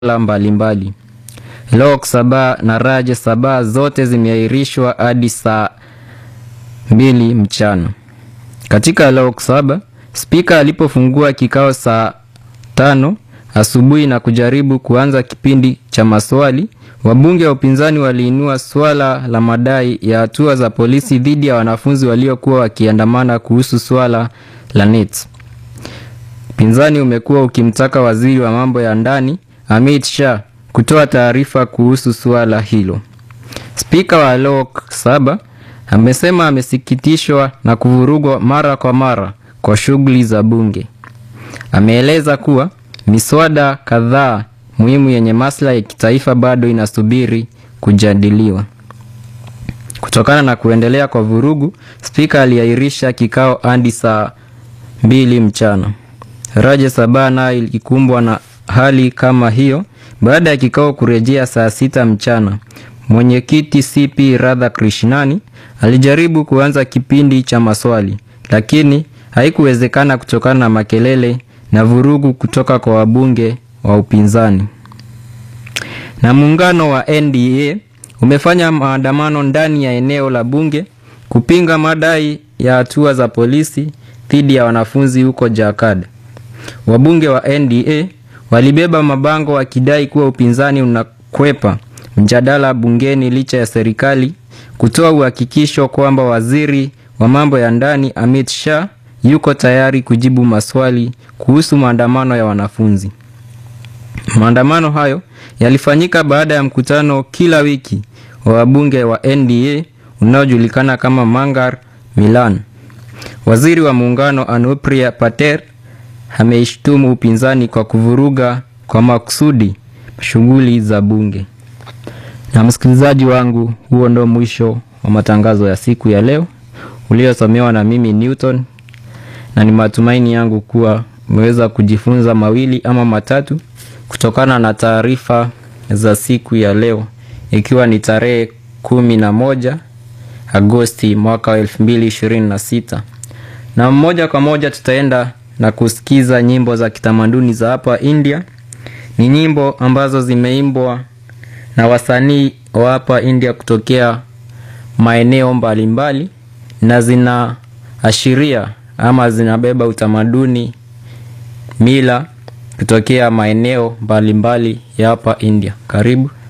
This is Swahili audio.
mbalimbali. Lok Sabha na Rajya Sabha zote zimeahirishwa hadi saa mbili mchana. Katika Lok Sabha, spika alipofungua kikao saa tano asubuhi na kujaribu kuanza kipindi cha maswali, wabunge wa upinzani waliinua swala la madai ya hatua za polisi dhidi ya wanafunzi waliokuwa wakiandamana kuhusu swala la NET. Upinzani umekuwa ukimtaka waziri wa mambo ya ndani Amit Shah kutoa taarifa kuhusu suala hilo. Spika wa Lok Sabha amesema amesikitishwa na kuvurugwa mara kwa mara kwa shughuli za bunge. Ameeleza kuwa miswada kadhaa muhimu yenye maslahi ya kitaifa bado inasubiri kujadiliwa. Kutokana na kuendelea kwa vurugu, spika aliahirisha kikao hadi saa mbili mchana. Rajya Sabha nayo ilikumbwa na hali kama hiyo baada ya kikao kurejea saa sita mchana. Mwenyekiti CP Radhakrishnani alijaribu kuanza kipindi cha maswali, lakini haikuwezekana kutokana na makelele na vurugu kutoka kwa wabunge wa upinzani. Na muungano wa NDA umefanya maandamano ndani ya eneo la bunge kupinga madai ya hatua za polisi dhidi ya wanafunzi huko Jharkhand. Wabunge wa NDA walibeba mabango wakidai kuwa upinzani unakwepa mjadala bungeni licha ya serikali kutoa uhakikisho kwamba waziri wa mambo ya ndani Amit Shah yuko tayari kujibu maswali kuhusu maandamano ya wanafunzi. Maandamano hayo yalifanyika baada ya mkutano kila wiki wa wabunge wa NDA unaojulikana kama Mangar Milan. Waziri wa muungano Anupriya Patel ameishtumu upinzani kwa kuvuruga kwa makusudi shughuli za bunge. Na msikilizaji wangu, huo ndo mwisho wa matangazo ya siku ya leo uliosomewa na mimi Newton, na ni matumaini yangu kuwa umeweza kujifunza mawili ama matatu kutokana na taarifa za siku ya leo, ikiwa ni tarehe kumi na moja Agosti mwaka wa elfu mbili ishirini na sita na moja kwa moja tutaenda na kusikiza nyimbo za kitamaduni za hapa India. Ni nyimbo ambazo zimeimbwa na wasanii wa hapa India kutokea maeneo mbalimbali na zinaashiria ama zinabeba utamaduni, mila kutokea maeneo mbalimbali ya hapa India. Karibu.